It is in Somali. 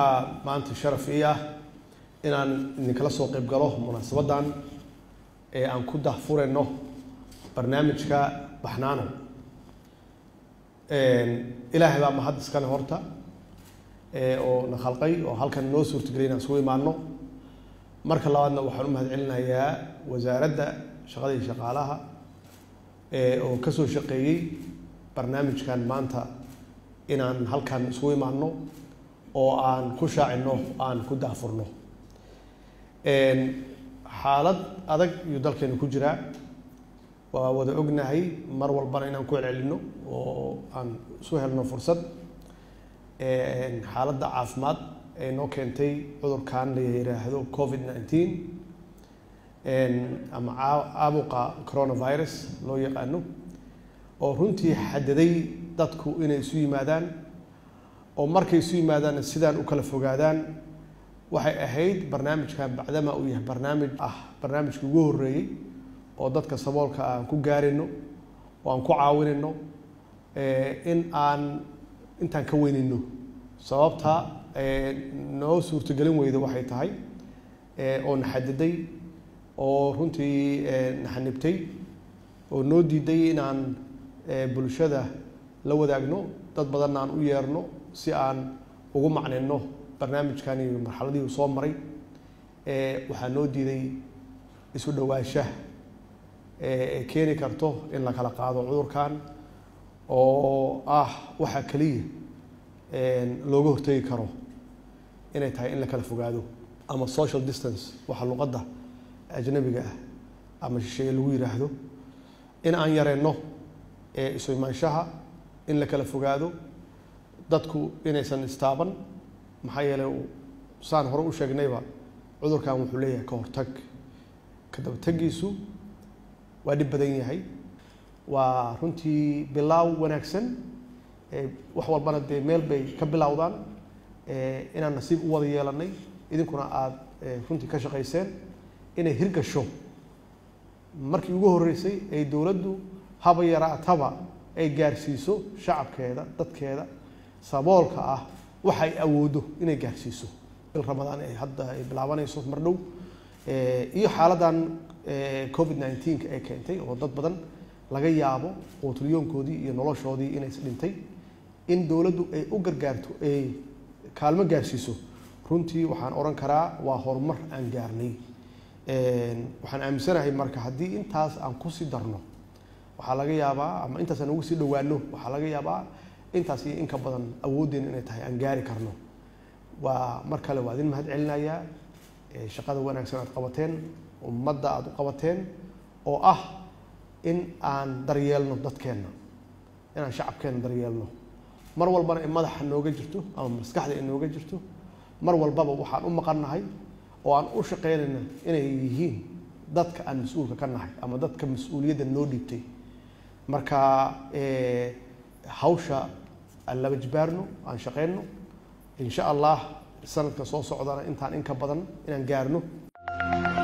waxaa maanta sharaf ii ah inaan idinkala soo qayb galo munaasabaddan ee aan ku dahfurayno barnaamijka baxnaano ilaahay baa mahad iskale horta oo na khalqay oo halkan noo suurtagelay inaan isugu imaano marka labaadna waxaan u mahad celinayaa wasaaradda shaqada iyo shaqaalaha oo ka soo shaqeeyey barnaamijkan maanta inaan halkan isugu imaano oo aan ku shaacino aan ku daafurno xaalad adag iyuu dalkeenu ku jiraa waa wada ognahay mar walbana inaan ku celcelino oo aan isu helno fursad xaaladda caafimaad ee noo keentay cudurkan la yiraahdo covid nineteen ama caabuqa coronavirus loo yaqaano oo runtii xadaday dadku inay isu yimaadaan oo markay isu yimaadaan sidaan u kala fogaadaan waxay ahayd barnaamijkan bacdama uu yahay barnaamij ah barnaamijkii ugu horreeyey oo dadka saboolka aan ku gaarayno oo aan ku caawinayno in aan intaan ka weynayno sababta noo suurtagelin weyda waxay tahay oo na xadiday oo runtii naxanibtay oo noo diiday inaan bulshada la wadaagno dad badanna aan u yeerno si aan ugu macnayno barnaamijkan iyo marxaladii uu soo maray waxaa noo diiday isu dhowaansha ee keeni karto in la kala qaado cudurkan oo ah waxaa keliya looga hortegi karo inay tahay in la kala fogaado ama social distance waxa luqadda ajnabiga ah ama shisheeye lagu yiraahdo in aan yareyno isu imaanshaha in la kala fogaado dadku inaysan istaaban maxaa yeelay saan hore u sheegnayba cudurkan wuxuu leeyahay ka hortag ka dabategiisu waa dhib badan yahay waa runtii bilaaw wanaagsan wax walbana dee meel bay ka bilowdaan inaan nasiib u wada yeelanay idinkuna aada runtii ka shaqayseen inay hirgasho markii ugu horreysay ay dowladdu haba yaraataba ay gaarsiiso shacabkeeda dadkeeda saboolka ah waxa ay awooddo inay gaarsiiso bil ramadaan ay hadda ay bilaabanayso mar dhow iyo xaaladdan covid nineteenka ay keentay oo dad badan laga yaabo quutulyoonkoodii iyo noloshoodii inays dhintay in dowladdu ay u gargaarto ay kaalmo gaarsiiso runtii waxaan odhan karaa waa horumar aan gaarnay waxaan aaminsanahay marka haddii intaas aan kusii darno waxaa laga yaabaa ama intaas aan ugu sii dhowaano waxaa laga yaabaa intaas iyo inka badan awooddeena inay tahay aan gaari karno waa mar kale waa idin mahad celinayaa shaqada wanaagsan aad qabateen ummadda aada u qabateen oo ah in aan daryeelno dadkeenna inaan shacabkeenna daryeelno mar walbana ay madaxa nooga jirto ama maskaxda ay nooga jirto mar walbaba waxaan u maqannahay oo aan u shaqeynayna inay yihiin dadka aan mas-uulka ka nahay ama dadka mas-uuliyadda noo dhiibtay marka hawsha aan laba jibaarno aan shaqeyno insha allah sanadka soo socdana intaan in ka badan inaan gaarno